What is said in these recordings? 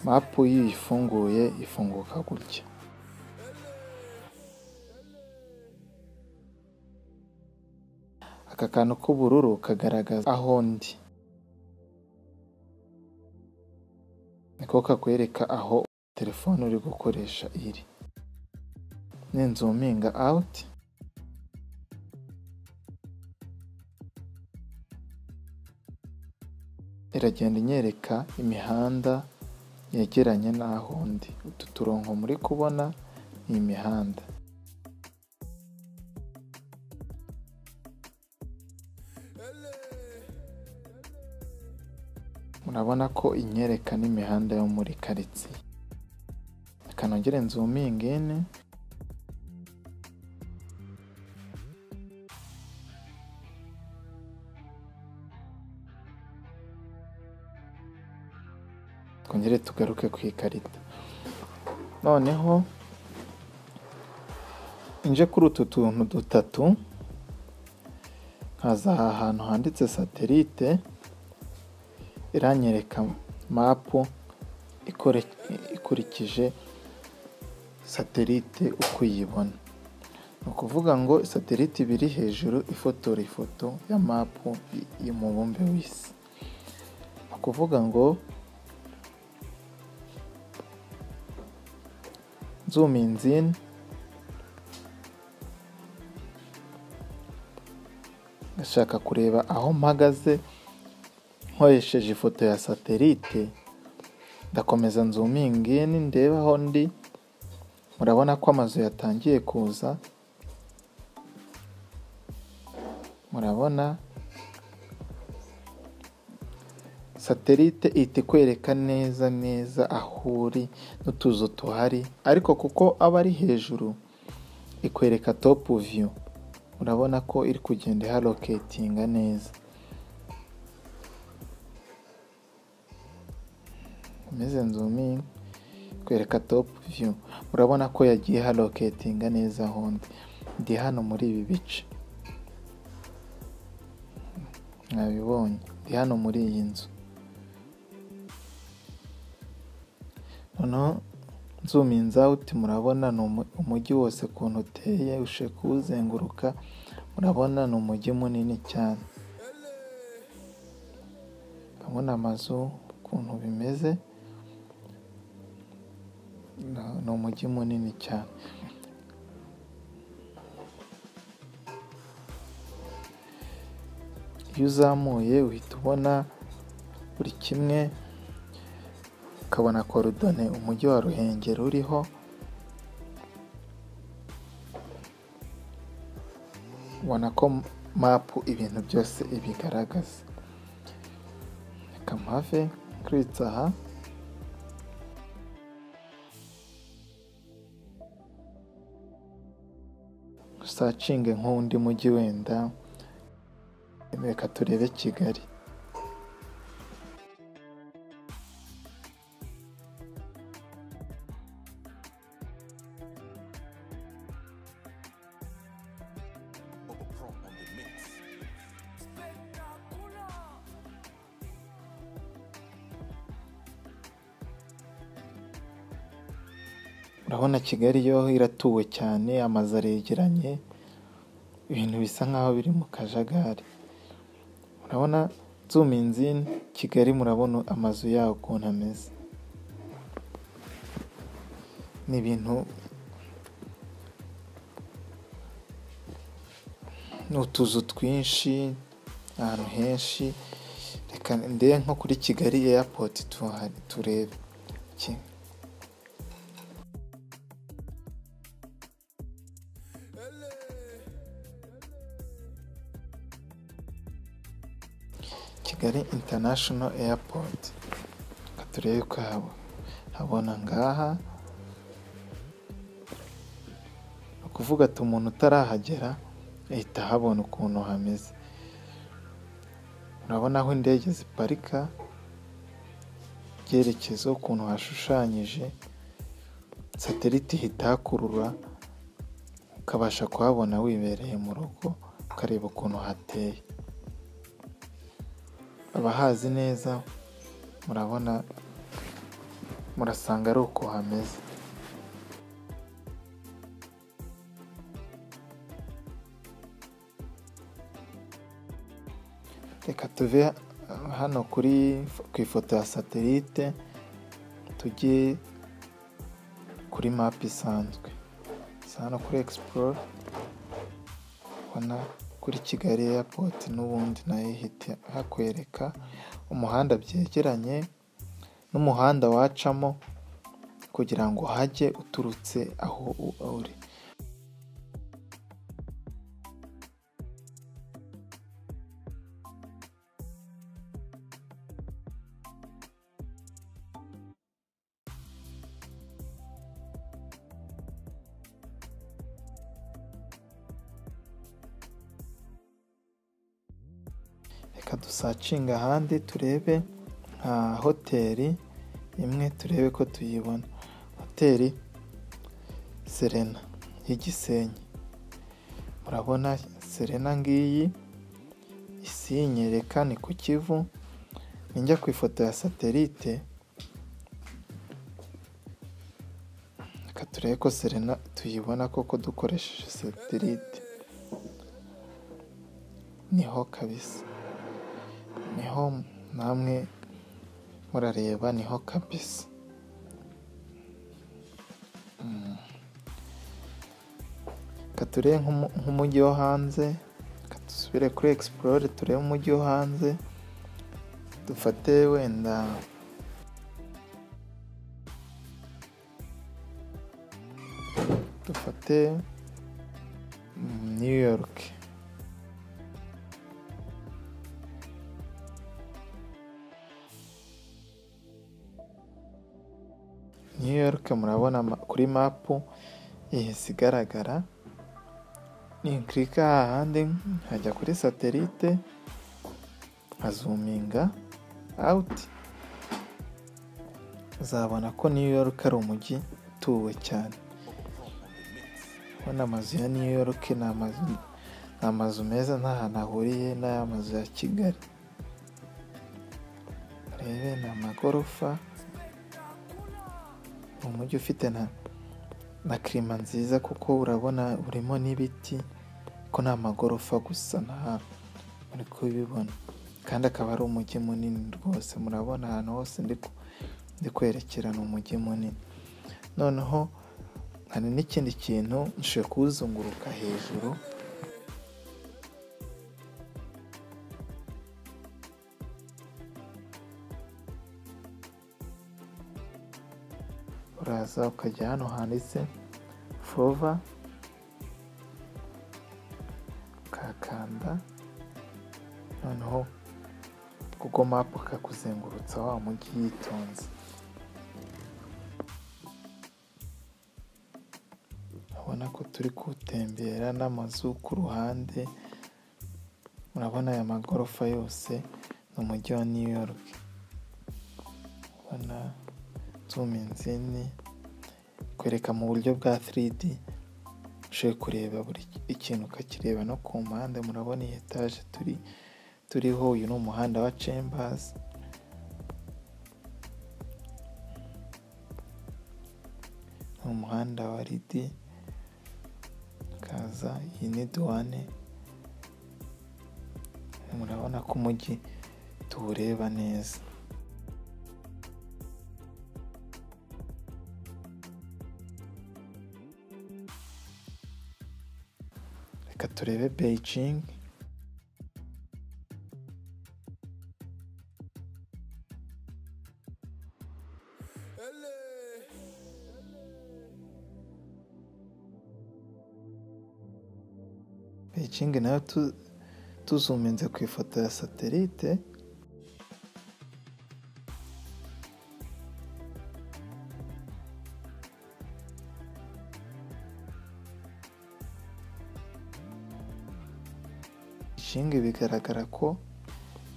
mapu iyo uyifunguye ifunguka gutya aka kantu k'ubururu kagaragaza aho ndi niko kakwereka aho telefone uri gukoresha iri ninzuminga awuti iragenda inyereka imihanda yegeranye n'aho ndi utu turongo muri kubona ni imihanda murabona ko inyereka n'imihanda yo muri karitsiye akanongere nzumingine twongere tugaruke ku ikarita noneho nje kuri utu tuntu dutatu nkaza aha hantu handitse satelite iranyereka mapu ikurikije satelite uko uyibona ni ukuvuga ngo satelite ibiri hejuru ifotora ifoto ya mapu y'umubumbe w'isi ni ukuvuga ngo zoom in zin ndashaka kureba aho mpagaze nkoresheje ifoto ya satelite ndakomeza nzumingi ndeba aho ndi murabona ko amazu yatangiye kuza murabona satelite ihita ikwereka neza neza aho uri n'utuzu tuhari ariko kuko aba ari hejuru ikwereka topu viyu urabona ko iri kugenda iharoketinga neza umeze nzumingi ikwereka topu viyu urabona ko yagiye iharoketinga neza aho ndi ndi hano muri ibi bice mwabibonye ndi hano muri iyi nzu noneho nzuminza uti murabona ni umujyi wose ukuntu uteye ushe kuwuzenguruka murabona ni umujyi munini cyane urabona amazu ukuntu bimeze ni umujyi munini cyane iyo uzamuye uhita ubona buri kimwe ukabona korodone umujyi wa ruhengeri uriho ubona ko mapu ibintu byose ibigaragaza reka mpave kuritsa aha usacinge nk'undi mujyi wenda reka turebe kigali urabona kigali yo iratuwe cyane amazu aregeranye ibintu bisa nkaho biri mu kajagari urabona zuminzi kigali murabona amazu yaho ukuntu ameze ni ibintu ni utuzu twinshi ahantu henshi reka ndebe nko kuri kigali eyapoti turebe kigali international airport reka turebe ko habona ngaha ni ukuvuga ati umuntu utarahagera ahita ahabona ukuntu hameze urabona aho indege ziparika ibyerekezo ukuntu hashushanyije satelite ihita hakurura ukabasha kuhabona wibereye mu rugo ukareba ukuntu hateye abahazi neza murabona murasanga ari uko hameze reka tuve hano kuri ku ifoto ya satelite tujye kuri mapu isanzwe hano kuri Explore ubona kuri kigali airport n'ubundi nayo ihita hakwereka umuhanda byegeranye n'umuhanda wacamo kugira ngo hajye uturutse aho uri reka dusacinga ahandi turebe nka hoteli imwe turebe ko tuyibona hoteli serena y'igisenyi murabona serena ngiyi isinyereka ni ku kivu ninjya ku ifoto ya satelite reka turebe ko serena tuyibona koko dukoresheje satelite niho kabisa niho namwe murareba niho kabisa reka turebe nk'umujyi wo hanze reka dusubire kuri egisipurore turebe umujyi wo hanze dufate wenda dufate new york New York murabona ma- kuri mapu ihise igaragara nikirika hahandi nkajya kuri satelite nkazuminga awuti uzabona ko New York ari umujyi utuwe cyane ubona amazu ya New York ni amazu ni amazu meza nta hantu ahuriye n'aya mazu ya Kigali rebe ni amagorofa ni umujyi ufite na na kirima nziza kuko urabona urimo n'ibiti ko ni amagorofa gusa nta muri kubibona kandi akaba ari umujyi munini rwose murabona ahantu hose ndi ku- ndi kwerekera ni umujyi munini noneho hari n'ikindi kintu nshobora kuwuzunguruka hejuru uraza ukajya hano handitse fova ukakanda noneho kuko mapu kakuzengurutsa wa mujyi yitonze urabona ko turi kuwutembera n'amazu ku ruhande murabona aya magorofa yose ni umujyi wa new york ubona tuminzini kwereka mu buryo bwa 3D ushoboye kureba buri ikintu ukakireba no ku mpande murabona iyi etaje turi turiho uyu ni umuhanda wa Chambers ni umuhanda wa Ridi kaza iyi ni duwane murabona ko umujyi tuwureba neza reka turebe Beijing Beijing nayo tu- tuzuminze ku ifoto ya satelite Beijing bigaragara ko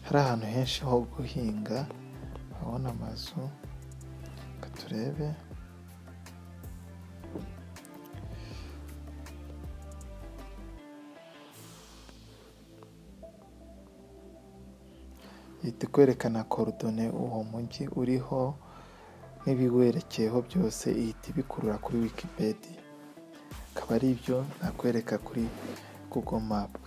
hari ahantu henshi ho guhinga urabona amazu reka turebe ihita ikwerekana korodone uwo mujyi uriho n'ibiwerekeyeho byose ihita ibikurura kuri wikipedia akaba ari ibyo nakwereka kuri google mapu